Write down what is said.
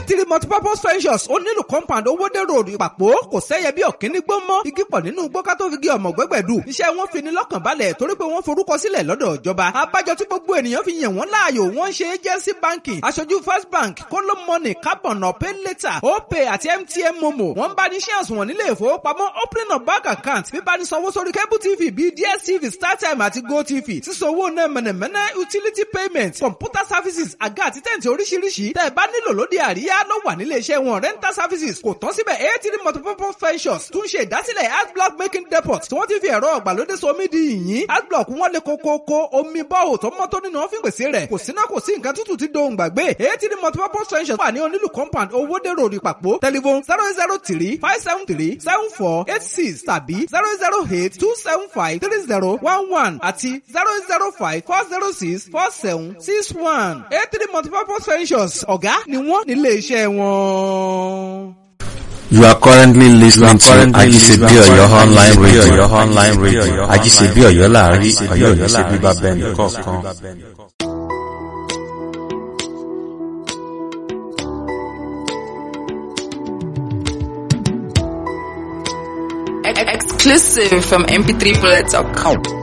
eighty multipurpose ventures ó nílùú compound owóde road ìpàpọ̀ kò sẹ́yẹ bí ọ̀kíní gbó mọ́ igi pọ̀ nínú gbọ́ká tó fi gé ọmọ gbẹ́gbẹ̀dù iṣẹ́ wọn fi ní lọ́kàn balẹ̀ torí pé wọ́n forúkọ sílẹ̀ lọ́dọ̀ ìjọba abájọ tí gbogbo ènìyàn fi yàn wọ́n láàyò wọ́n ṣe agency banking aṣojú first bank kóló money carbon pay later opay àti mtn momo wọ́n bá ní ṣé àsùnwọ̀n nílé ìfowópamọ́ opening of bank account bíbá ní sanwó sórí cable tv bíi dstv startime àti gotv sísanwó náà mẹ̀nẹ̀mẹ̀nẹ̀ utility payment computer services àga àti tẹ̀ǹtì oríṣiríṣi tẹ́ ẹ bá nílò lóde àríyá ló wà nílé iṣẹ́ wọn rental services kò tán síbẹ̀ eighty multipurpose ventures tún ṣe ìdásílẹ̀ art block making depot tí wọ́n ti fi ẹ̀rọ ọ̀gbàlódé somi di yìnyín art block wọn lè kókókó omi bọ́ọ̀ tó mọ́ tó nínú wọn fi pèsè rẹ̀ kò síná kò sí nǹkan tútù tí dohùn gbàgbé eighty multipurpose ventures wà ní onílù compound owóde road ìpàpọ̀ telephone zero zero three five seven three seven four eight six tàbí zero zero eight two seven five three zero one one àti zero zero five four zero six four seven six one eight three multipurpose ventures ọ̀gá ni wọ́n nílé iṣẹ́ wọn. You are currently listening to Ajisebi Oyo online radio. Your online radio. Ajisebi Oyo láàrin Ọ̀yọ́ yìí ṣe bíbá bẹ́ẹ̀ni kọ̀ọ̀kan. Exclusive from mp3bullet.com.